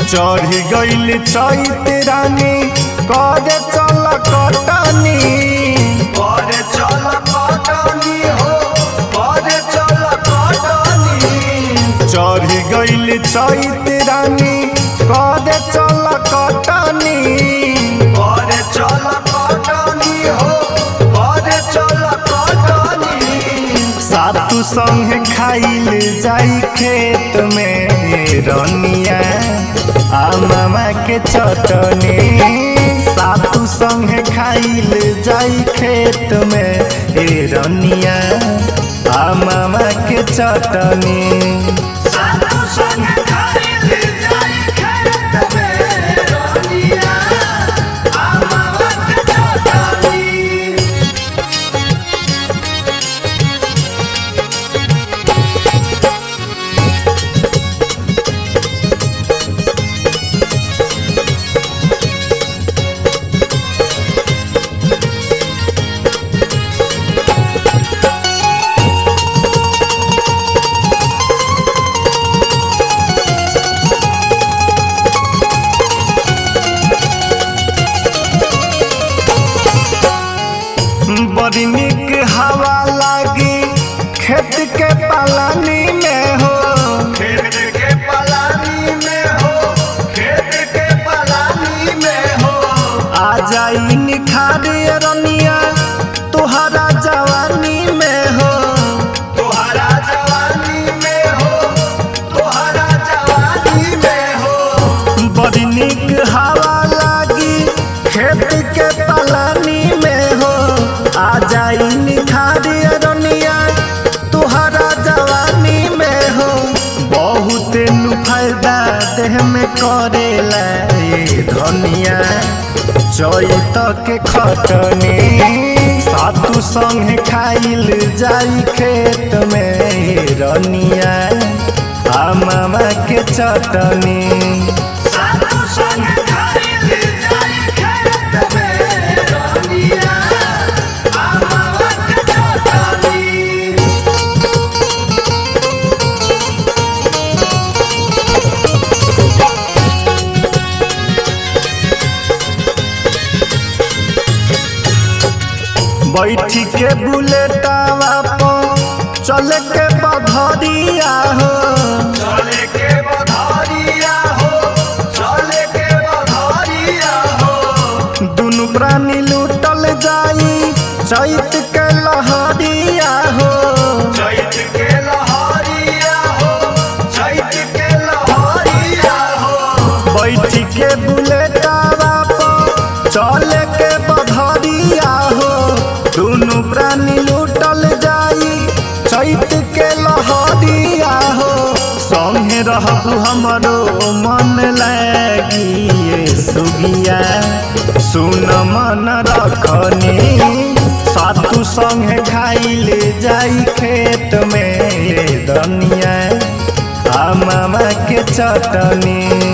चढ़ी गईल चैत रानी करे चल कटनी करे चल कटनी हो करे चल कटनी चढ़ी गईल चैत रानी करे चल कटनी करे चल कटनी हो करे चल कटनी सातु संगे खाइल जाई खेत में रनिया आ मामा के चटनी सातु संगे खाइल जाई खेत में ए रनिया आ मामा के चटनी साधु संग खाइल जाई खेत में रनिया आमावा के चटनी बड़ी निक हवा लागी खेत के पालानी में हो खेत के पलानी में हो खेत के पलानी में हो आ जाई निखारे रनिया तुहरा जवानी में हो तोहरा जवानी में हो तोहरा जवानी में हो बड़ी निक हवा लागी खेत के पलानी में हो आ जाई निखारे रनिया तुहरा जवानी में हो बहुत नु फायदा देह में करेला ये धनिया चैत के खटनी सातु संगे खाइल जाई खेत में रनिया आ मामा के चटनी साधु संग खाइल जाई खेत में रनिया आमावा के चटनी बैठी के बुलेटावा पर चल के बधरिया हो चले के बधारिया हो चले के बधारिया हो दुनु प्राणी लूटल जाई चैत के लहरिया हो चैत के लहरिया हो चैत के लहरिया हो बैठी के बुलेटावा पर चल के बधरिया हो दुनु प्राणी लूटल जाई चैत के लहरिया हो संगे रहबू हमरो मन लागी ये सुगिया सुन मन रखनी सातु संगे खाइल जाई खेत में दनिया आ मामा के चटनी